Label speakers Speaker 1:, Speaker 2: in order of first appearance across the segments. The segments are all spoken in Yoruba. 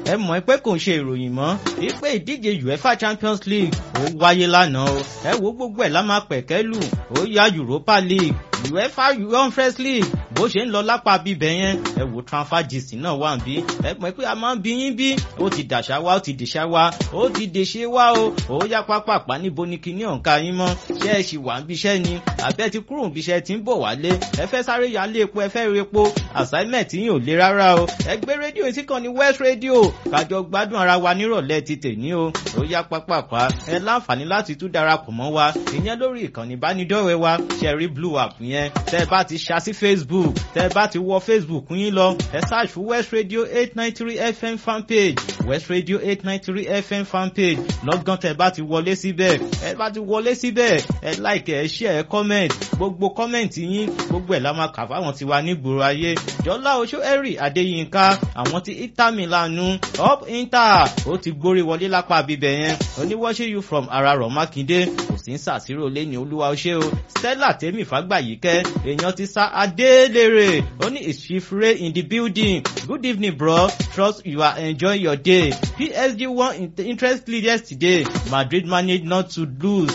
Speaker 1: ẹ mọ̀ pé kò ń ṣe ìròyìn mọ́ wípé ìdíje UEFA Champions League ó wáyé lánàá o ẹ wo gbogbo ẹ̀ lá máa pẹ̀kẹ́ lù ó yá Europa League UEFA Conference League bó ṣe ń lọ lápá bíbẹ̀ yẹn ẹ wo transfer gist náà wà bí ẹ mọ̀ pé a máa ń bí yín bí ó ti dàṣà wá ó ti dìṣà wá ó ti dèṣe wá o ó yá pápápá níbo ni kinní ọ̀nka yín mọ́ ṣé ẹ ṣì wà ń bíṣẹ́ ni àbẹ́ ti kúrò ń bíṣẹ́ tí ń bọ̀ wálé ẹ fẹ́ sáré yálé epo ẹ fẹ́ repo assignment yín ò le rárá o ẹ gbé rédíò yìí sí kan ní West Radio kájọ gbádùn ara wa nírọ̀lẹ́ ti tèní o ó yá pápápá ẹ láǹfààní láti tún darapọ̀ mọ́ wa ìyẹn lórí ìkànnì ìbánidọ́rẹ̀ẹ́ wa ṣẹ̀rí blue app yẹn tẹ́ ẹ bá ti ṣá sí Facebook tẹ́ ẹ bá ti wọ Facebook yín lọ ẹ search fún West Radio eight nine three FM fanpage West Radio eight nine three FM fanpage lọ́gán tẹ́ ẹ bá ti wọlé síbẹ̀ ẹ bá ti wọlé síbẹ̀ ẹ like ẹ share ẹ comment gbogbo comment yín gbogbo ẹ̀ la máa kà fáwọn tiwa nígboro ayé jọlá oṣó ẹ̀rì adéyínká àwọn ti Inter Milan up Inter ó ti gbórí wọlé lápá bíbẹ̀ yẹn oníwọ́ṣẹ́ you from ararọ̀ mákindé kò sí ń sàṣírò lẹ́ni olúwa ọṣẹ́ o Stella tèmi fàgbàyíkẹ́ èèyàn ti sá adélèrè ó ní ìṣifre in the building good evening bro trust you are enjoying your day PSG won interest lead yesterday Madrid managed not to lose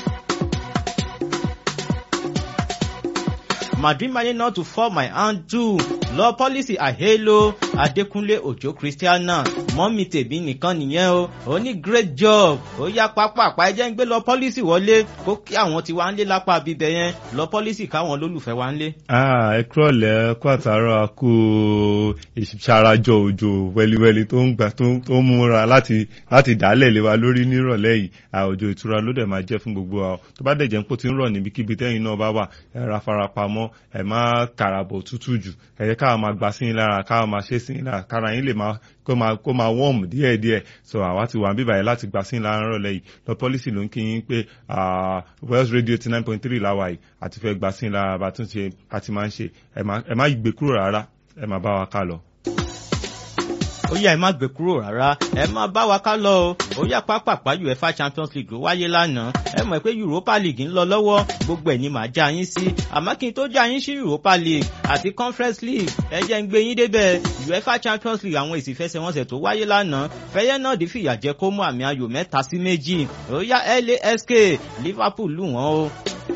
Speaker 1: Madrid managed not to fall my hand too. Law policy àhélo Adékúnlé Òjó Christiana mọ́mí tèmi nìkan nìyẹn o. Ó ní great job. Ó yá pápápá ẹjẹ́ ń gbé lọ policy wọlé kó kí àwọn tí wá ń lé lápá bíbẹ̀ yẹn lọ policy káwọn olólùfẹ́ wá ń lé.
Speaker 2: ẹ kúrọ̀lẹ́ kó àtàrà kó ìṣarajọ òjò wẹliwẹli tó ń gbà tó ń múra láti láti dálẹ̀ lé wa lórí nírọ̀lẹ́ yìí òjò ìtura ló dẹ̀ máa jẹ́ fún gbogbo wa tó bá dẹ̀ jẹ́ ń pò tí ń rọ̀ níbikíbi tẹ́yìn náà bá wà ẹ ra farapamọ́ ẹ má kàràbọ̀ tútù jù ẹ jẹ́ káwa máa gbà sí yín lára káwa máa ṣe sí yín lára kára yín lè máa kó máa kó máa wọ́ọ̀mù díẹ̀díẹ̀ so àwa ti wà ń bíbáyìí láti gbà sí yín lára rọ̀lẹ́ yìí lọ pọ́lísì ló ń kí yín pé Wells Radio ti nine point three láwa yìí àti fẹ́ gbà sí yín lára bá tún ṣe àti máa ń ṣe ẹ má gbé kúrò rárá ẹ má bá wa ká lọ
Speaker 1: ó yá ẹ má gbé kúrò rárá ẹ má bá wa ká lọ o ó yá pápápá UEFA Champions League ló wáyé lánàá ẹ mọ̀ pé Europa League ń lọ lọ́wọ́ gbogbo ẹ̀ ni màá já yín sí àmọ́ kí n tó já yín sí Europa League àti Conference League ẹ jẹ́ ń gbé yín débẹ̀ UEFA Champions League àwọn èsì ìfẹsẹ̀wọnsẹ̀ tó wáyé lánàá Feyenoord fìyà jẹ kó mú àmì ayò mẹ́ta sí méjì ó yá LASK Liverpool lù wọ́n o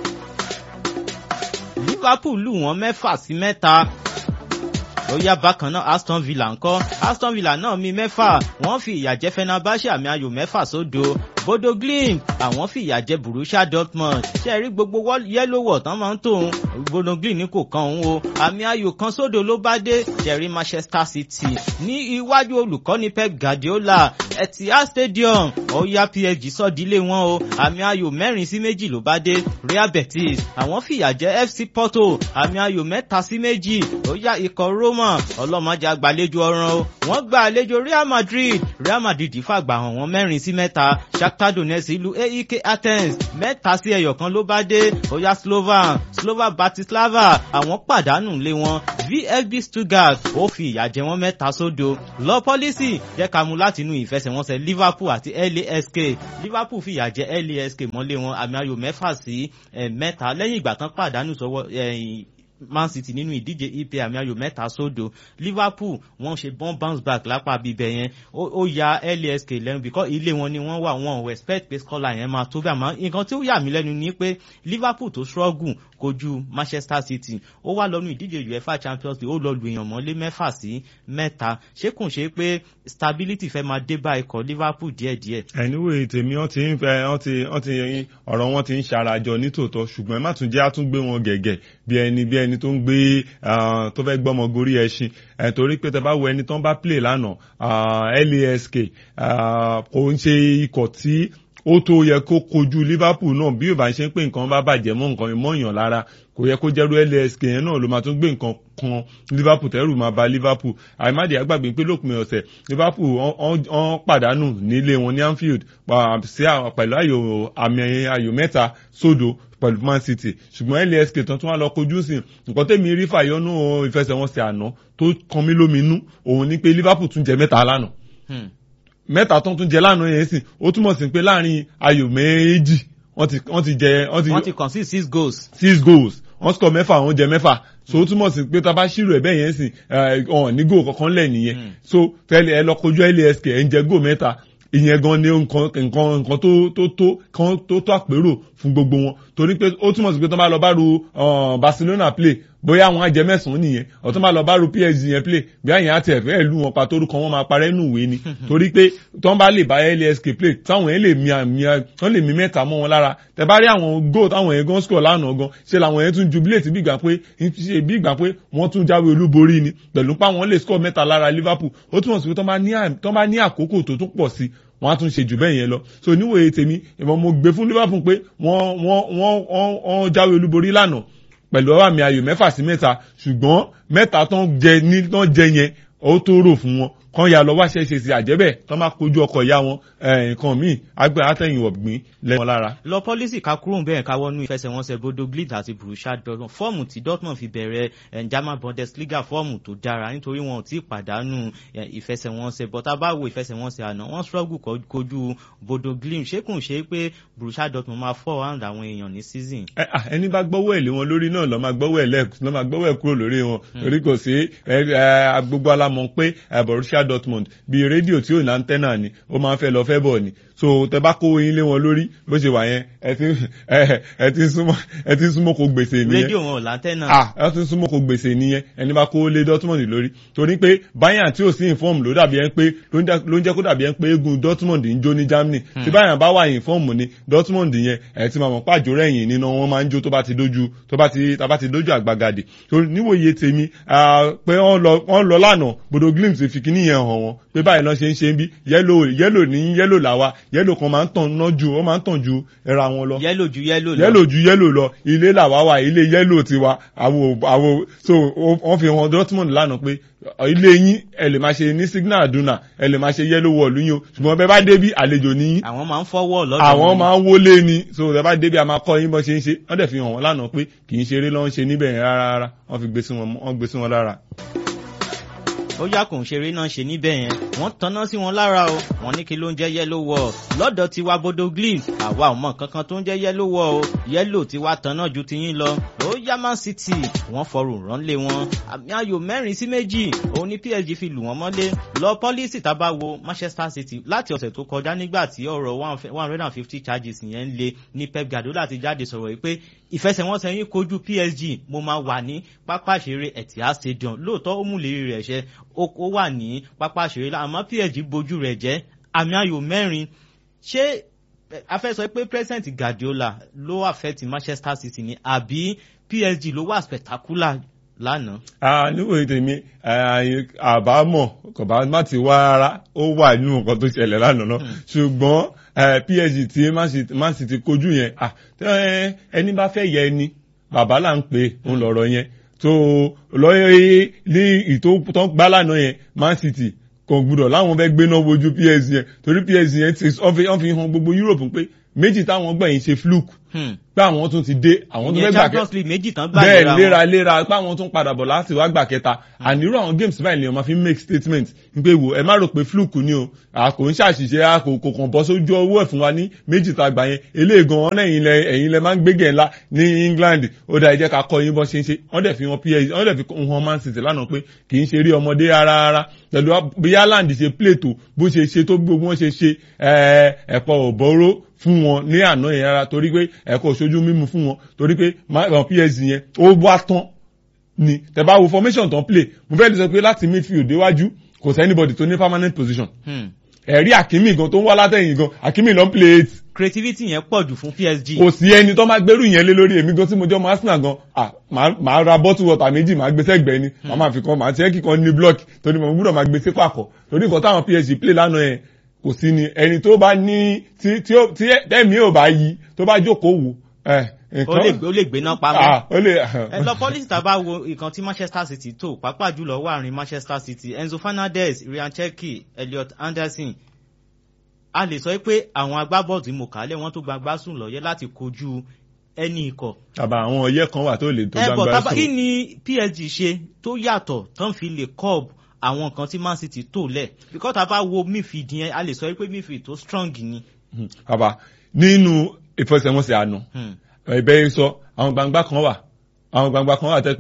Speaker 1: Liverpool lù wọ́n mẹ́fà sí mẹ́ta ó yá bákan náà Aston Villa ńkọ́ Aston Villa náà mi mẹ́fà wọ́n fi ìyà jẹ Fenerbahce àmì ayò mẹ́fà sódo Bodo Glimt àwọn fi ìyà jẹ Borussia Dortmund ṣe rí gbogbo yẹ́lò wọ̀ tán máa ń tòun Bodo Glimt ní kò kan òun o àmì ayò kan sódo ló bá dé ṣẹ̀rí Manchester City ní iwájú olùkọ́ni Pep Guardiola Etihad Stadium ó yá PSG sọ́dílé wọn o àmì ayò mẹ́rin sí méjì ló bá dé Real Betis àwọn fi ìyà jẹ FC Porto àmì ayò mẹ́ta sí méjì ó yá ikọ̀ Roma ọlọ́mọdé àgbàlejò ọ̀ràn o wọ́n gba àlejò Real Madrid Real Madrid fàgbà hàn wọ́n mẹ́rin sí mẹ́ta Shakhtar Donetsk ìlú AEK Athens mẹ́ta sí ẹyọ kan ló bá dé ó yá Slovan Slovan Bratislava àwọn pàdánù lé wọn VfB Stuttgart ó fi ìyà jẹ wọ́n mẹ́ta sódo lọ pọ́lísì jẹ́ ká mú láti inú ìfẹsẹ̀wọnsẹ̀ Liverpool àti LASK Liverpool fi ìyà jẹ LASK mọ́lé wọn àmì ayò mẹ́fà sí mẹ́ta lẹ́yìn ìgbà tán pàdánù sọ́wọ́ Man City nínú ìdíje EPL àmì ayò mẹ́ta sódò Liverpool wọ́n ṣe bọ́n bounce back lápá bíbẹ̀ yẹn ó ya LASK lẹ́nu bíkọ́ ilé wọn ni wọ́n wà wọ́n ò expect pé scholar yẹn máa tó bí àmọ́ nǹkan tí ó yà mí lẹ́nu ni pé Liverpool tó struggle kojú Manchester City ó wá lọ́nu ìdíje UEFA Champions League ó lọ lu èèyàn mọ́lé mẹ́fà sí mẹ́ta ṣé kò ṣe pé stability fẹ́ máa dé bá ikọ̀ Liverpool díẹ̀díẹ̀.
Speaker 2: anyway tèmi wọ́n ti ń fẹ́ wọ́n ti wọ́n ti ọ̀rọ̀ wọn ti ń ṣarajọ nítòótọ́ ṣùgbọ́n ẹ má tún jẹ́ àtúngbé wọn gẹ̀gẹ̀ bí ẹni bí ẹni tó ń gbé tó fẹ́ gbọ́mọ gorí ẹṣin torí pé tẹ bá wo ẹni tó ń bá play lánàá LASK kò ń ṣe ikọ̀ tí ó tó yẹ kó kojú Liverpool náà bí yorùbá ṣe ń pè nǹkan bá bàjẹ́ mọ́ nǹkan mọ́yàn lára kò yẹ kó jẹ́rú LASK yẹn náà ló máa tún gbé nǹkan kan Liverpool tẹ́rù máa ba Liverpool àìmáde àgbàgbé pé lópin ọ̀sẹ̀ Liverpool wọ́n pàdánù nílé wọn ní Anfield sí pẹ̀lú ayò àmì ayò mẹ́ta sódo pẹ̀lú Man City ṣùgbọ́n LASK tán tún wá lọ kojú sí nǹkan tẹ́mi rí fàyọ́nù ìfẹsẹ̀wọnsẹ̀ àná tó kan mí lóminú òun ni pé Liverpool tún jẹ mẹ́ta lánàá mẹ́ta tó tún jẹ lánàá yẹn sìn ó túmọ̀ sí pé láàrin ayò méjì wọ́n ti wọ́n ti jẹ
Speaker 1: wọ́n ti kàn sí six goals.
Speaker 2: six goals wọ́n score mẹ́fà wọ́n jẹ mẹ́fà so ó túmọ̀ sí pé tá a bá ṣírò ẹ̀ bẹ́ẹ̀ yẹn sìn ọ̀hún ní góò kankan lẹ̀ nìyẹn
Speaker 1: Mm.
Speaker 2: so tẹ́lẹ̀ ẹ lọ kojú lask ẹ̀ ń jẹ góò mẹ́ta ìyẹn gan ni nǹkan nǹkan nǹkan tó tó tó kan tó tó àpérò fún gbogbo wọn torí pé ó túmọ̀ sí pé tó bá lọ bá ru uh, Barcelona play bóyá àwọn ajẹ mẹ́sàn-án nìyẹn ọ̀tún bá lọ bá ru PSG yẹn play bí àyàn àti ẹ̀fẹ́ ìlú wọn pa torúkọ wọn máa parẹ́ nù ìwé ni torí pé tó ń bá lè bá LASK play táwọn yẹn lè mi àmì wọ́n lè mi mẹ́ta mọ́ wọn lára tẹ bá rí àwọn goal táwọn yẹn gan score lánàá gan ṣe làwọn yẹn tún jubilate bí ìgbà pé ṣe bí ìgbà pé wọ́n tún jáwé olúborí ni pẹ̀lú pa wọn lè score mẹ́ta lára Liverpool ó túmọ̀ sí pé tó bá ní à- tó bá ní àkókò tó tún pọ̀ sí wọ́n á tún ṣe jù bẹ́ẹ̀ yẹn lọ so níwòye tèmi ìmọ̀ mo gbé fún Liverpool pé wọ́n wọ́n wọ́n wọ́n wọ́n jáwé olúborí lánàá pẹ̀lú àmì ayò mẹ́fà sí mẹ́ta ṣùgbọ́n mẹ́ta tán jẹ ní tán jẹ yẹn ó tó rò fún wọn kán ya lọ wá ṣẹṣẹ sí àjẹbẹ tán bá kojú ọkọ ìyá wọn ẹ, nǹkan míì àgbẹ àtẹ̀yìnwó gbìn lẹ́wọn lára.
Speaker 1: lọ pọ́lísì ká kúrò bẹ́ẹ̀ ká wọnú ìfẹsẹ̀wọnsẹ̀ Bodo Glimt àti Borussia Dortmund fọ́ọ̀mù tí Dortmund fi bẹ̀rẹ̀ eh, German Bundesliga fọ́ọ̀mù tó dára nítorí wọn ò tí ì pàdánù eh, ìfẹsẹ̀wọnsẹ̀ bọ́tà bá wo ìfẹsẹ̀wọnsẹ̀ àná wọ́n struggle ko- kojú Bodo Glimt ṣé kùn ṣe pé Borussia Dortmund máa fọ́ round àwọn èèyàn ní season.
Speaker 2: ẹ à, ẹni bá gbọ́wọ́ ẹ̀ lé wọn lórí náà lọ́ máa gbọ́wọ́ ẹ̀ lẹ́ẹ̀kú lọ́ máa gbọ́wọ́ ẹ̀ kúrò lórí wọn torí kò sí ẹ, ẹ, gbogbo alamọ̀ pé ẹ, Borussia Dortmund bíi rédíò tí ò ní antenna ni ó máa ń fẹ́ lọ fẹ́ bọ̀ ni so tẹ bá kó yín lé wọn lórí bó ṣe wà yẹn ẹ ti ẹ ẹ ti ń súnmọ́ ẹ ti ń súnmọ́ kó gbèsè nìyẹn
Speaker 1: rédíò wọn ò láńtẹ́nà.
Speaker 2: ah ẹ tún súnmọ́ kó gbèsè nìyẹn ẹni bá kó lé Dortmund lórí torí pé Bayern tí ò sí inform ló dàbí ẹni pé ló ń jẹ́- ló ń jẹ́ kó dàbí ẹni pé eégún Dortmund ń jó ní Germany tí Bayern bá wà inform ni Dortmund yẹn ẹ ti máa mọ̀ pàjọ rẹ̀yìn nínú wọn máa ń jó tó bá ti dójú tó bá ti tá bá ti dójú àgbàgàdì torí níwòye tèmi ah, pé wọ́n lọ wọ́n lọ lánàá Bodo Glimt fi kíní yẹn hàn wọ́n pé báyìí lọ́ ṣe ń ṣe ń bí yẹ́lò yẹ́lò ní yẹ́lò làwa yẹ́lò kan máa ń tàn ná ju ó máa ń tàn ju ẹra wọn lọ
Speaker 1: yẹ́lò ju yẹ́lò lọ.
Speaker 2: yẹ́lò ju yẹ́lò lọ ilé làwa wà ilé yẹ́lò tiwa àwo àwo so ó- wọ́n fi hàn Dortmund lánàá pé ọ, ilé yín ẹ lè máa ṣe ní signal aduna ẹ lè máa ṣe yẹ́lò wọ̀lú yín o ṣùgbọ́n bẹ́ẹ̀ bá débi àlejò ní yín
Speaker 1: àwọn máa ń fọwọ́ lọ́dọ̀
Speaker 2: àwọn
Speaker 1: wọn.
Speaker 2: máa ń wọlé ni so bẹ́ẹ̀ bá débi a máa kọ́ yín bọ́ ṣe ń ṣe wọ́n dẹ̀ fi hàn wọ́n lánàá pé kì í ṣeré lọ́n ṣe níbẹ̀ yẹn rárá rárá wọ́n fi gbé sí wọn wọ́n gbé sí wọn lára.
Speaker 1: ó yá kò ń ṣeré náà ṣe níbẹ̀ yẹn wọ́n tanná sí wọn lára o wọ́n ní kí ló ń jẹ́ yellow wall lọ́dọ̀ tiwa Bodo Glimt àwa ò mọ kankan tó ń jẹ́ yellow wall o yellow tiwa tanná ju tiyín lọ ó yá Man City wọ́n fọrùn ránlé wọn àmì ayò mẹ́rin sí méjì òun ní PSG fi lù wọ́n mọ́lé lọ pọ́lísì tá a bá wo Manchester City láti ọ̀sẹ̀ tó kọjá nígbà tí ọ̀rọ̀ one hundred and fifty charges yẹn ń le ní Pep Guardiola ti jáde sọ̀rọ̀ yìí pé ìfẹsẹ̀wọnsẹ̀ yín kojú PSG mo máa wà ní pápá ìṣeré Etihad Stadium lóòótọ́ ó mú lérí rẹ̀ ṣẹ ó ó wà ní pápá ìṣeré lá- àmọ́ PSG bojú rẹ̀ jẹ́ àmì ayò mẹ́rin ṣé eh, a fẹ́ sọ pé president Guardiola ló affect Manchester City ni àbí PSG ló wà spectacular lánàá.
Speaker 2: Ah, níwòye tèmi eh, àbámọ̀ kò bá má ti wá rárá ó wà nínú nǹkan tó ṣẹlẹ̀ lánàá náà ṣùgbọ́n eh, PSG tí Man City- Man City kojú yẹn ah, tẹ́, ẹni bá fẹ́ yẹ ẹni bàbá là ń pè é òun lọ̀rọ̀ yẹn tó lọ́yẹ̀ ní ìtò tó ń gbá lánàá yẹn Man City kò gbúdọ̀ láwọn fẹ́ gbéná wojú PSG yẹn torí PSG yẹn ti wọ́n fi wọ́n fi hàn gbogbo Europe pé méjì táwọn gbẹ̀yìn ṣe fluke
Speaker 1: Hmm.
Speaker 2: pé àwọn tún ti dé àwọn tó
Speaker 1: ìyẹn
Speaker 2: fẹ́ gbà kẹ́
Speaker 1: Champions League méjì tán gbà
Speaker 2: bẹ́ẹ̀
Speaker 1: léra wọn.
Speaker 2: léraléra páwọn tún padà bọ̀ láti wá gbà kẹta àníró àwọn games báyìí lèèyàn máa fi ń make statement pé wò ẹ má rò pé fluke ni o a kò ń ṣàṣìṣe a kò kò kàn bọ́ sójú owó ẹ̀ fún wa ní méjì tá a gbà yẹn eléyìí gan ọ̀nà ẹ̀yìn lẹ ẹ̀yìn lẹ máa ń gbégẹ̀ ńlá ní England ó dá ẹ jẹ́ ká kọ́ yín bọ́ ṣe ń ṣe wọ́n dẹ̀ fi hàn PSG wọ́n dẹ̀ fi hàn Man City lánàá pé kì í ṣe rí ọmọdé rárá rárá pẹ̀lú bí Haaland ṣe play tó bó ṣe ṣe tó gbogbo wọn ṣe ṣe ẹ̀ ẹ̀pọ̀ òbóró fún wọn ní àná yẹn rárá torí pé ẹ̀kọ́ òṣojú mímu fún wọn torí pé ma- uh, PSG yẹn ó wá tán ni tẹ̀bá wo formation tán play mo fẹ́ lè sọ pé láti midfield déwájú kò sí anybody tó ní permanent position
Speaker 1: Hmm.
Speaker 2: ẹ̀rí Hakimi gan tó ń wá látẹ̀yìn gan Hakimi ló ń play eight
Speaker 1: creativity yẹn pọ̀ jù fún PSG.
Speaker 2: kò sí ẹni tó máa gbẹ́rù yẹn lé lórí èmi gan tí mo jẹ́ ọmọ Arsenal gan ah màá màá ra bottle water méjì màá gbé sẹ́gbẹ̀ẹ́ ni màá máa fi kan màá tiẹ́ kíkan ní block torí mo gbúdọ̀ máa gbé sí pàkọ́ torí nǹkan táwọn PSG play lánàá yẹn kò sí ni ẹni tó bá ní tí tí ó tí ẹ̀mí ò bá yí tó bá jókòó wò ẹ̀
Speaker 1: ó lè ó lè gbéná pamọ́.
Speaker 2: ah ó lè
Speaker 1: ẹ lọ pọ́lísì tá a bá wo ìkan tí Manchester City tó pàápàá jùlọ wà ní Manchester City Enzo Fernandez Ryan Cherki Elliot Anderson a lè sọ pé àwọn agbábọ́ọ̀lù tí mo kà á lẹ̀ wọ́n tó gbangba sùn lọ́yẹ́ láti kojú ẹni ikọ̀.
Speaker 2: àbá àwọn ọyẹ́ kan wà tó lè tó
Speaker 1: ẹ bọ̀
Speaker 2: gbangba
Speaker 1: tábà kí
Speaker 2: sùn
Speaker 1: ni PSG ṣe tó yàtọ̀ tán fi lè curb àwọn nǹkan tí Man City tó lẹ̀ because tá a bá wo midfield yẹn a lè sọ pé midfield tó strong ni.
Speaker 2: Hmm, àbá nínú ìfẹsẹ̀wọnsẹ̀ àná
Speaker 1: Hmm.
Speaker 2: ẹ̀bẹ̀ yìí sọ àwọn gbangba kan wà àwọn gbangba kan wà tẹ́ pé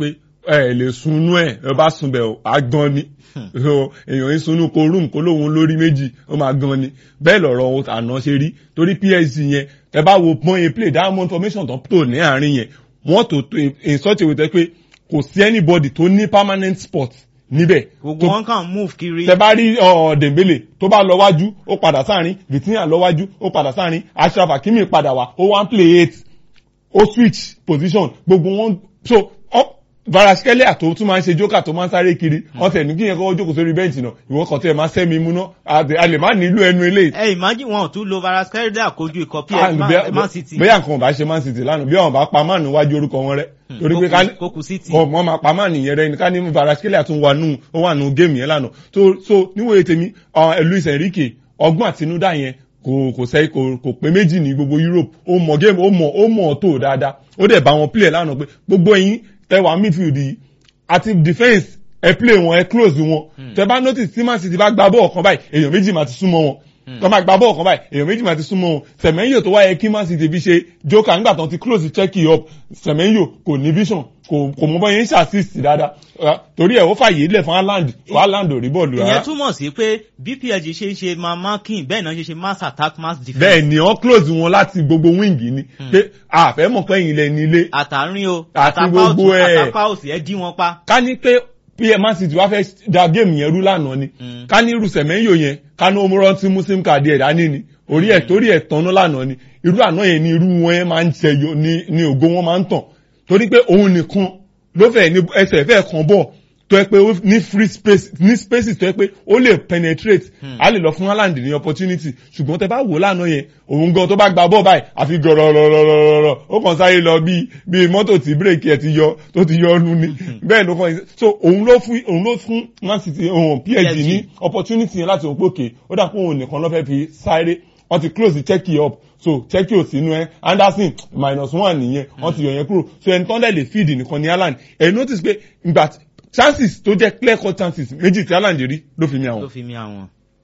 Speaker 2: ẹ lè sunú ẹ ẹ bá sun bẹ̀ á gan ni so èèyàn ń sunú ko rúùmù kó lóun lórí méjì ó máa gan ni bẹ́ẹ̀ lọ̀rọ̀ àná ṣe rí torí PSG yẹn ẹ bá wo pọ́n in play diamond formation tó tò ní àárín yẹn wọ́n tó tó in such a way tẹ́ pé kò sí anybody tó ní permanent spot níbẹ̀.
Speaker 1: gbogbo wọn kàn move kiri.
Speaker 2: tẹ bá rí Dembele tó bá lọ wájú ó padà sáàrin Vitinha lọ wájú ó padà sáàrin Ashraf Hakimi padà wá ó wá ń play eight ó switch position gbogbo wọn so varaskelia tó tún máa ń ṣe jókà tó máa ń sáré kiri wọn tẹ̀ ní kí yẹn kọ́ jókòó sórí bẹ́ǹchì náà ìwọ kan tẹ̀ máa sẹ́mi múná a lè má nílò ẹnu eléyìí.
Speaker 1: ẹ imagine wọn ò tún lo varaskelia kojú ikọ̀
Speaker 2: PSG Man City. bóyá nǹkan ò bá ṣe Man City lánàá bí wọn bá pa Man níwájú orúkọ wọn rẹ.
Speaker 1: torí pé ká kókù City.
Speaker 2: wọn máa pa Man yẹn rẹ ní ká ní varaskelia tún wà nù ó wà nù géèmù yẹn lánàá so níwòye tèmi Luis Enrique ọgbọ́n àtinúdá yẹn kò kò sẹ́ kò kò pé méjì ní gbogbo Europe ó mọ game ó mọ ó mọ tó dáadáa ó dẹ̀ bá wọn play lánàá pé gbogbo ẹ̀yin tẹwàá midfield yìí àti defence ẹ play wọn ẹ close wọn tẹ bá notice tí Man City bá gba bọ́ọ̀ kan báyìí èèyàn méjì máa ti súnmọ́ wọn tọ́ máa gba bọ́ọ̀ kan báyìí èèyàn méjì máa ti súnmọ́ wọn Semenyo tó wáyé kí Man City fi ṣe joker nígbà tó ti close check it up Semenyo kò ní vision kò kò mọ bọ́ yẹn ń ṣàṣìṣì dáadáa torí ẹ̀ ó fàyè lẹ̀ fún Haaland fún Haaland ò rí bọ́ọ̀lù rárá.
Speaker 1: ìyẹn túmọ̀ sí pé bí PSG ṣe ń ṣe máa marking bẹ́ẹ̀ náà ṣe ṣe mass attack mass defence.
Speaker 2: bẹ́ẹ̀ ni wọ́n close wọn láti gbogbo wing ni pé àfẹ́ mọ̀ pé ẹ̀yin lẹ ní ilé.
Speaker 1: àtàrin o
Speaker 2: àti gbogbo ẹ̀
Speaker 1: àtàpá òsì ẹ dí wọn pa.
Speaker 2: ká ní pé pm Man City wá fẹ́ da géèmù yẹn rú lánàá ni ká ní irú Semenyo yẹn ká ní omorọ́ tí muslim card ẹ̀ dání ni orí ẹ̀ torí ẹ̀ tán lánàá ni irú àná yẹn ni irú wọn yẹn máa ń ṣẹyọ ni ògo wọn máa ń tàn torí pé òun nìkan ló fẹ́ ní ẹsẹ̀ fẹ́ kan bọ̀ tó yẹ pé ní free space ní spaces tó yẹ pé ó lè penetrate a lè lọ fún Haaland ní opportunity ṣùgbọ́n tẹ bá wò lánàá yẹn òun gan tó bá gba bọ́ọ̀ báyìí àfi gọ̀rọ̀rọ̀rọ̀rọ̀ ó kàn sáré lọ bíi bíi mọ́tò tí bírèkì ẹ̀ ti yọ tó ti yọ ọ́nú ni bẹ́ẹ̀ ló kàn so òun ló fún òun ló fún Man City òun PSG ní opportunity yẹn láti òun pòkè ó dà pé òun nìkan ló fẹ́ fi sáré wọ́n ti close the check it up so check it sínú ẹ Anderson minus one nìyẹn wọ́n ti yọ yẹn kúrò so ẹni tán dẹ̀ lè feed nìkan ní Haaland ẹ̀ notice pé ìgbà chances tó jẹ́ clear cut chances méjì tí Haaland rí ló fi mi àwọn.
Speaker 1: ló fi mi àwọn.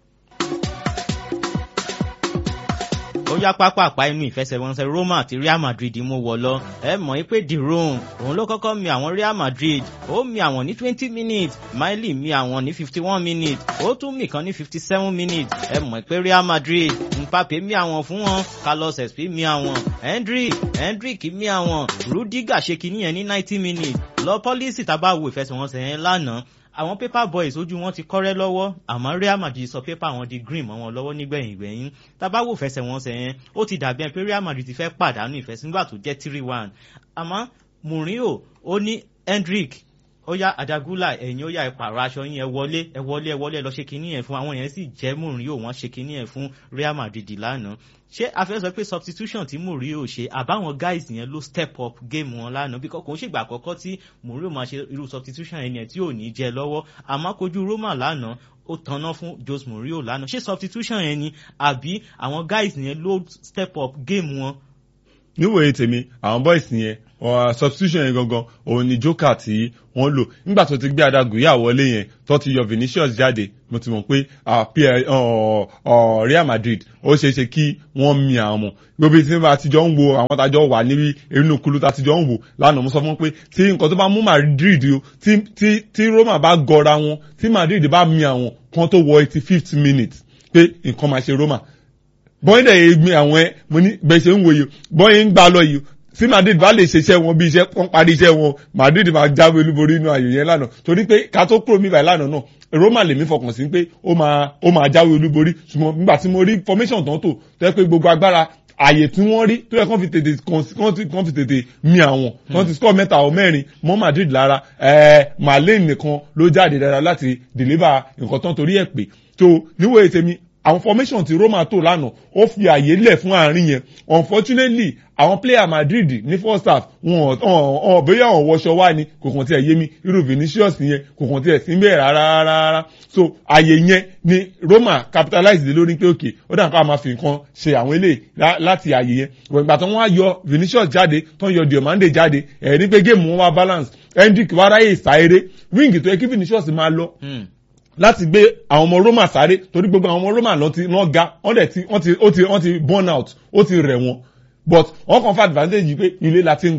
Speaker 1: ó yá pápápá inú ìfẹsẹ̀wọnsẹ̀ Roma àti Real Madrid mú wọ lọ ẹ mọ̀ pé the Rome òun ló kọ́kọ́ mi àwọn Real Madrid ó mi àwọn ní twenty minutes Miley mi àwọn ní fifty one minutes ó tún mi kan ní fifty seven minutes ẹ mọ̀ pé Real Madrid Mbappe mi àwọn fún wọn Carlos Espi mi àwọn Hendrick Hendrick mi àwọn Rudiger ṣe kìíní yẹn ní ninety minutes lọ pọ́lísì tá a bá wo ìfẹsẹ̀wọnsẹ̀ yẹn lánàá àwọn paper boys ojú wọn ti kọ́rẹ́ lọ́wọ́ àmọ́ Real Madrid sọ paper wọn di green mọ́ wọn lọ́wọ́ nígbẹ̀yìn gbẹ̀yìn tábàwò fẹsẹ̀wọnsẹ̀ yẹn ó ti dàbí ẹ pé Real Madrid ti fẹ́ pàdánù ìfẹsẹ̀ nígbà tó jẹ́ three one àmọ́ Mourinho ó ní Hendrick ó yá Adagula ẹ̀yin ó yá ìpààrọ̀ aṣọ yín ẹ wọlé ẹ wọlé ẹ wọlé ẹ lọ ṣe kinní yẹn fún àwọn yẹn sì jẹ́ Mourinho wọ́n ṣe kinní yẹn fún Real Madrid lánàá ṣé a fẹ́ sọ pé substitution tí Mourinho ṣe àbáwọn guys yẹn ló step up game wọn lánàá bí kò ń ṣègbà àkọ́kọ́ tí Mourinho máa ṣe irú substitution yẹn yẹn tí ò ní jẹ lọ́wọ́ àmọ́ kojú Roma lánàá ó tanná fún Jose Mourinho lánàá ṣé substitution yẹn ni àbí àwọn guys yẹn ló step up game wọn.
Speaker 2: níwòye tèmi àwọn boys yẹn substitution yẹn gangan òun ni joker tí wọ́n lò nígbà tó ti gbé Adaguya wọlé yẹn tó ti yọ Vinicius jáde mo ti mọ̀ pé Real Madrid ó ṣeé ṣe kí wọ́n mi àwọn gbogbo tí wọ́n ti jọ ń wo àwọn tájọ wà níbi inú kulu tá ti jọ ń wò lánàá mo sọ fún pé tí nǹkan tó bá mú Madrid o tí Roma bá gọra wọn tí Madrid bá mi àwọn kan tó wọ eighty fifth minute pé nǹkan máa ṣe Roma bọ́yìn dẹ̀ yé gbin àwọn ẹ mo ní bẹ́ẹ̀ ṣe ń wòye bọ́yìn ń gbà lọ yìí tí Madrid bá lè ṣiṣẹ́ wọn bí iṣẹ́ wọn parí iṣẹ́ wọn Madrid máa jáwé olúborí inú ayò yẹn lánàá torí pé ká tó kúrò níbàyí lánàá náà Roma lèmi fọkàn sí pé ó máa ó máa jáwé olúborí ṣùgbọ́n nígbà tí mo rí formation tán tò tó yẹ pé gbogbo agbára àyè tí wọ́n rí tó yẹ kán fi tètè kán fi tètè mi àwọn kán ti score mẹ́ta ọ̀ mẹ́rin mọ́ Madrid lára ẹ̀ẹ́ Marlene nìkan ló jáde dáadáa láti deliver nǹkan tán torí ẹ̀ pé tó níwòye tèmi àwọn formation ti Roma tó lánàá ó fi àyè lẹ̀ fún àárín yẹn unfortunately àwọn player Madrid ní first half wọn ọ̀ bóyá wọn wọṣọ wá ni kò kàn tiẹ̀ yé mi irú Vinicius yẹn kò kàn tiẹ̀ sí bẹ́ẹ̀ rárá rárá so àyè yẹn ni Roma capitalize lé lórí pé òkè ó dà ká máa fi nǹkan ṣe àwọn eléyìí láti àyè yẹn ìgbà tó wọ́n á yọ Vinicius jáde tó ń yọ Diomande jáde ẹ̀ ní pé géèmù wọn wá balance Hendrick wá ráyè sáéré wíǹgì tó yẹ kí Vinicius máa lọ láti gbé àwọn ọmọ Roma sáré torí gbogbo àwọn ọmọ Roma lọ ti lọ ga wọ́n dẹ̀ ti wọ́n ti ó ti wọ́n ti burn out ó ti rẹ̀ wọ́n but wọ́n kàn fa advantage pé ilé la ti ń gba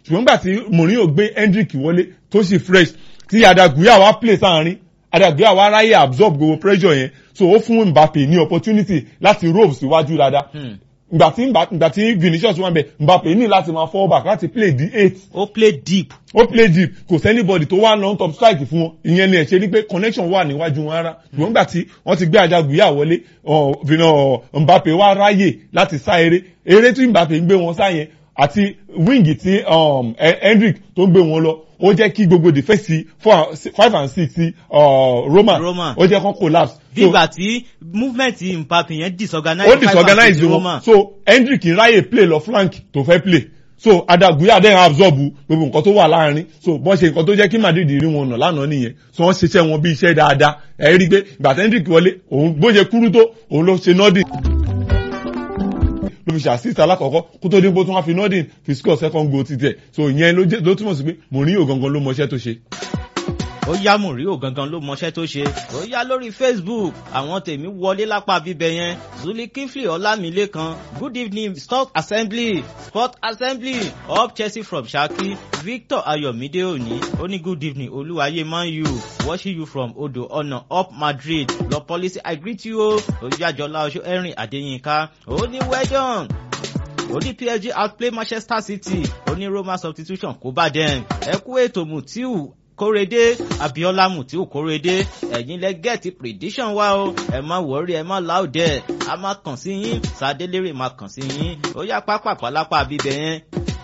Speaker 2: ṣùgbọ́n nígbà tí Mourinho gbé Hendrick wọlé tó sì fresh tí Adaguya wá play sáàrin Adaguya wá ráyè absorb gbogbo pressure yẹn so ó fún Mbappe ní opportunity láti rope síwájú dáadáa ìgbà tí ìgbà tí Vinicius wà ń bẹ Mbappe ní láti máa fall back láti play the eight
Speaker 1: ó play deep
Speaker 2: ó play deep kò sẹ́nibọ̀dì tó wá long top strike fún wọn ìyẹn ni ẹ̀ ṣe ni pé connection wà níwájú wọn rárá ṣùgbọ́n nígbà tí wọ́n ti gbé Adaguya wọlé Mbappe wá ráyè láti sá eré eré tí Mbappe ń gbé wọn sá yẹn àti wing tí Hendrick tó ń gbé wọn lọ ó jẹ́ kí gbogbo defense four five and six ti Roma
Speaker 1: Roma.
Speaker 2: ó jẹ́ kán collapse.
Speaker 1: bí ìgbà tí movement Mbappe yẹn disorganize
Speaker 2: ó disorganize wọn so Hendrick ráyè play lọ flank tó fẹ́ play so Adaguya dẹ́n absorb gbogbo nǹkan tó wà láàrin so bọ́n ṣe nǹkan tó jẹ́ kí Madrid rí wọn nà lánàá nìyẹn so wọ́n ṣiṣẹ́ wọn bí iṣẹ́ dáadáa ẹ̀ rí i pé ìgbà tí Hendrick wọlé òun bó ṣe kúrú tó òun ló ṣe nọ́ọ̀dì ló fi ṣe assist alákọ̀ọ́kọ́ kó tó dín bó tún wá fi nọ́ọ̀dì fi score second goal ti tẹ̀ so ìyẹn ló túmọ̀ sí pé Mourinho gangan ló mọṣẹ́ tó ṣe
Speaker 1: ó yá Mourinho gangan ló mọṣẹ́ tó ṣe ó yá lórí Facebook àwọn tèmi wọlé lápá bíbẹ yẹn Zuli Kifli Ọlámilékan good evening sport assembly sport assembly up Chelsea from Shaki Victor Ayomide Oni ó ní good evening Olúwayé Man U watching you from Odo Ọ̀nà up Madrid lọ policy I greet you o Oyájọlá Oṣó Erin Adéyínká ó ní well done ó ní PSG outplay Manchester City ó ní Roma substitution kó bá dem ẹ kú ètò Mutiu kórede abiola mutiu kórede ẹ̀yin lẹ gẹẹti prediction wa o ẹ má wọrí ẹ má láòdẹ a máa kàn sí yín sadélérè máa kàn sí yín ó yá pápá lápá bíbẹ yẹn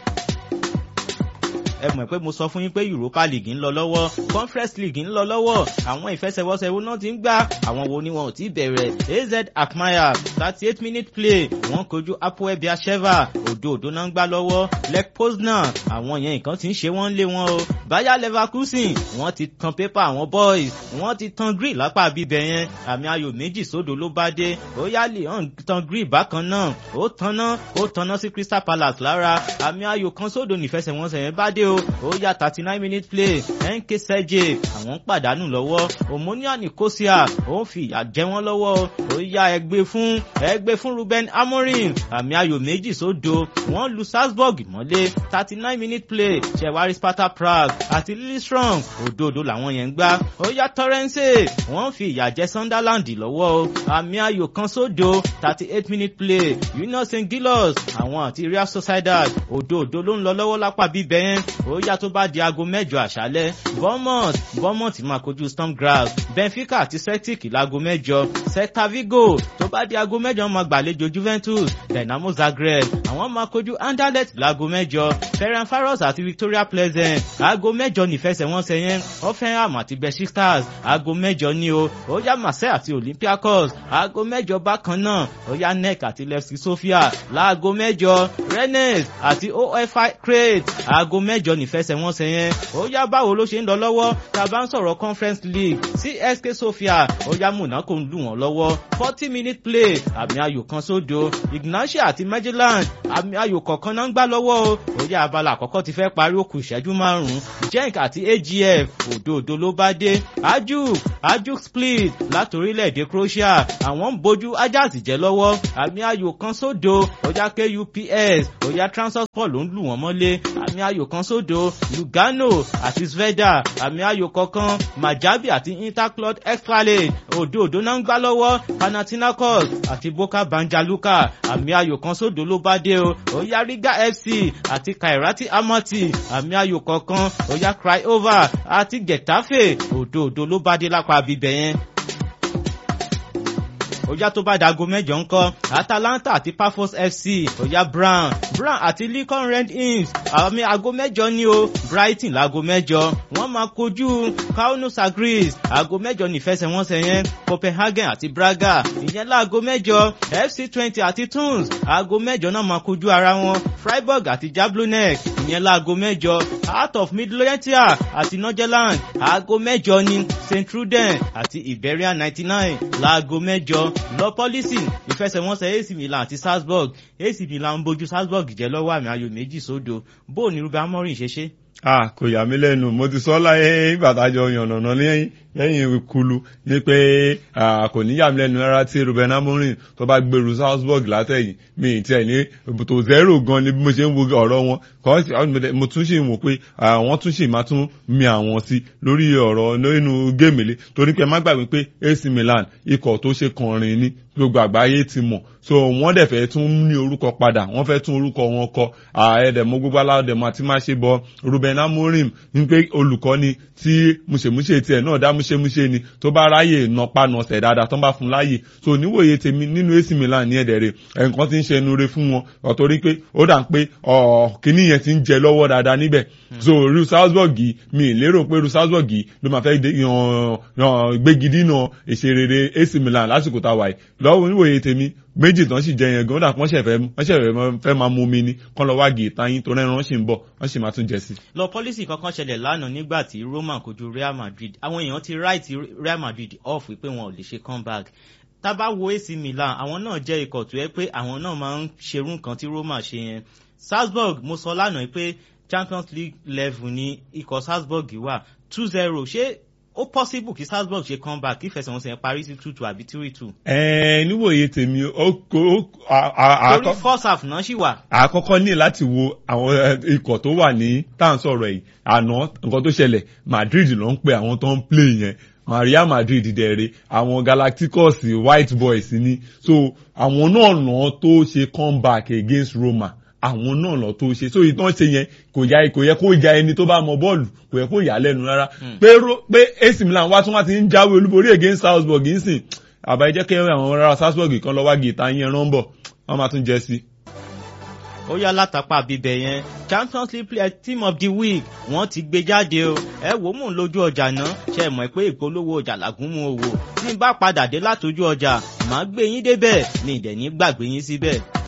Speaker 1: ẹ mọ̀ pé mo sọ fún yín pé Europa League ń lọ lọ́wọ́ Conference League ń lọ lọ́wọ́ àwọn ìfẹsẹ̀wọnsẹ̀ wo náà ti ń gbá àwọn wo ni wọn ò tí bẹ̀rẹ̀ AZ Alkmaar thirty eight minute play wọ́n kojú Apoel Beersheva òdo òdo náà ń gbá lọ́wọ́ Lech Poznan àwọn yẹn nǹkan ti ń ṣe wọ́n lé wọn o Bayer Leverkusen wọ́n ti tan pépà àwọn boys wọ́n ti tan grill lápá bíbẹ̀ yẹn àmì ayò méjì sódò ló bá dé ó yá Lyon tan grill bákan náà ó tanná ó tanná sí Crystal Palace lára àmì ayò kan sódò nífẹsẹ̀wọnsẹ̀ yẹn bá dé o ó yá thirty nine minute play nk sẹ́jẹ̀ àwọn ń pàdánù lọ́wọ́ Omonia Nicosia ó ń fi ìyà jẹ wọ́n lọ́wọ́ ó yá ẹgbẹ́ fún ẹgbẹ́ fún Ruben Amorim àmì ayò méjì sódò wọ́n lu Salzburg mọ́lé thirty nine minute play ṣẹ̀wárí Sparta Prague àti Lillestrøm òdòdó làwọn yẹn ń gbá ó yá Torrens wọ́n fi ìyà jẹ Sunderland lọ́wọ́ o àmì ayò kan sódò thirty eight minute play Union St Gilos àwọn àti Real Sociedad òdòdó ló ń lọ lọ́wọ́ lápá bíbẹ̀ yẹn ó yá tó bá di aago mẹ́jọ àṣálẹ́ Bournemouth Bournemouth máa kojú Storm Graz Benfica àti Celtic láago mẹ́jọ Celta Vigo tó bá di aago mẹ́jọ máa gbàlejò Juventus Dynamo Zagreb àwọn máa kojú Anderlecht láago mẹ́jọ Ferencvaros àti Victoria Pleasant aago mẹ́jọ nífẹsẹ̀wọnsẹ̀ yẹn Hoffenheim àti Besiktas aago mẹ́jọ ní o ó yá Marseille àti Olympiacos aago mẹ́jọ bákan náà ó yá NEC àti Levski Sofia láago mẹ́jọ Rennes àti OFI Crete aago mẹ́jọ nífẹsẹ̀wọnsẹ̀ yẹn ó yá báwo ló ṣe ń lọ lọ́wọ́ tá a bá ń sọ̀rọ̀ Conference League CSK Sofia ó yá Monaco ń lù wọ́n lọ́wọ́ forty minute play àmì ayò kan sódo Ignatia àti Midtjylland àmì ayò kọ̀ọ̀kan náà ń gbá lọ́wọ́ o ó yá abala àkọ́kọ́ ti fẹ́ parí ó kù ìṣẹ́jú márùn-ún Genk àti AGF òdòdó ló bá dé Ajuk Ajuk split láti orílẹ̀-èdè Croatia àwọn ń bójú Ajax jẹ́ lọ́wọ́ àmì ayò kan sódo ó yá KUPS ó yá Trabzonspor ló ń lù wọ́n mọ́lé àmì ayò kan sódo Lugano àti Zvezda àmì ayò kọ̀ọ̀kan Maccabi àti Interclot Extralade òdòdó náà ń gbá lọ́wọ́ Panathinaikos àti Boka Banjaluka àmì ayò kan sódo ló bá dé o ó yá Riga FC àti Kairati Amati àmì ayò kọ̀ọ̀kan ó yá Craiova àti Getafe òdòdó ló bá dé lápá bíbẹ̀ yẹn ọjà tó bá dago mẹ́jọ ńkọ́ Atalanta àti Pafos FC ọjà Brown Brown àti Lincoln Red Imps àmì aago mẹ́jọ ní o Brighton láago mẹ́jọ wọ́n máa kojú Kauno Sagris aago mẹ́jọ nífẹsẹ̀wọnsẹ̀ yẹn Copenhagen àti Braga ìyẹn láago mẹ́jọ FC Twenty àti Tuns aago mẹ́jọ náà máa kojú ara wọn Freiburg àti Jablonek ìyẹn láago mẹ́jọ Heart of Midlothian àti Norgerland aago mẹ́jọ ní St Truden àti Iberian ninety nine láago mẹ́jọ lọ pọ́lísì ìfẹsẹ̀wọnsẹ̀ AC Milan àti Salzburg AC Milan ń bójú Salzburg jẹ́ lọ́wọ́ àmì ayò méjì sódo bó ní Ruben Amorim ṣe ṣe.
Speaker 2: ah kò yà mí lẹ́nu mo ti sọ láyé ìgbàdájọ yànnàná lẹ́yìn lẹ́yìn kulu ní pé kò ní yà mí lẹ́nu rárá tí Ruben Amorim tó bá gbèrú Salzburg látẹ̀yìn mi ì tiẹ̀ ní tó zero gan ni bí mo ṣe ń wo ọ̀rọ̀ wọn kọ́ mo tún ṣì wò pé wọ́n tún ṣì máa tún mi àwọn sí lórí ọ̀rọ̀ nínú géèmìlì torí pé má gbàgbé pé AC Milan ikọ̀ tó ṣe kọrin ní gbogbo àgbáyé ti mọ̀ so wọ́n dẹ̀ fẹ́ tún ní orúkọ padà wọ́n fẹ́ tún orúkọ wọn kọ ẹ̀ẹ́dẹ̀mọ́ gbogbo aláwọ̀dẹ̀mọ́ àti má ṣe bọ Ruben Amorim ní pé olùkọ́ni tí múṣemúṣe tiẹ̀ náà dá múṣemúṣe ni tó bá ráyè nọpa nọsẹ̀ dáadáa tó bá fún láàyè so níwòye tèmi nínú AC Milan ní ẹ̀dẹ̀ rẹ̀ ẹ̀ǹkan ti ń ṣe ẹnu re fún wọn ọ̀tọ́rí pé ó dà ń pé kínní yẹn ti ń jẹ lọ́wọ́ dáadáa níbẹ̀ so ru Salzburg mi lérò pé ru Salzburg ló máa fẹ́ gbégidínà ìṣerere AC Milan lásìkò tá a wà yìí lọ́wọ́ níwòye tèmi méjì tán sì jẹ yẹn gan ó dà pọ́n ṣẹ̀ fẹ́ wọ́n ṣẹ̀ fẹ́ máa mú mi ní kán lọ wá gé ìtayín tó rẹ́ran wọ́n sì ń bọ̀ wọ́n sì máa tún jẹ sí.
Speaker 1: lọ pọ́lísì kankan ṣẹlẹ̀ lánàá nígbà tí Roma kojú Real Madrid àwọn èèyàn ti right Real Madrid off wípé wọn ò lè ṣe comeback tábà wo AC Milan àwọn náà jẹ́ ikọ̀ tó yẹ pé àwọn náà máa ń ṣerú nǹkan tí Roma ṣe yẹn Salzburg mo sọ lánàá pé Champions League level ni ikọ̀ Salzburg wà two zero ṣé ó possible kí Salzburg ṣe comeback kí ìfẹsẹ̀wọnsẹ̀ parí sí two two àbí three two.
Speaker 2: ẹ níwòye tèmi ó kó.
Speaker 1: torí first half náà ṣì wà.
Speaker 2: àkọ́kọ́ ní láti wo àwọn ikọ̀ tó wà ní tán sọ̀rọ̀ yìí àná nǹkan tó ṣẹlẹ̀ Madrid ló ń pe àwọn tó ń play yẹn Real Madrid dẹ̀rẹ̀ àwọn Galacticos white boys ni so àwọn náà náà tó ṣe comeback against Roma àwọn náà lọ tó ṣe so ìtàn ṣe yẹn kò yá kò yẹ kó ja ẹni tó bá mọ bọ́ọ̀lù kò yẹ kó yà á lẹ́nu rárá pé pé AC Milan wá tún wá ti ń jáwé olúborí against Salzburg ń sìn àbá jẹ́ kí àwọn ará Salzburg kan lọ wá gìtá yẹn rán bọ̀ wọ́n máa tún jẹ sí.
Speaker 1: ó yá látàpá bíbẹ̀ yẹn Champions League player team of the week wọ́n ti gbé jáde o ẹ wò ó mò ń lójú ọjà náà ṣe mọ̀ pé ìpolówó ọjà làgùn mú owó tí n bá padà dé látọjú ọjà màá gbé yín débẹ̀ ní ìdẹ̀ ní gbàgbé yín síbẹ̀.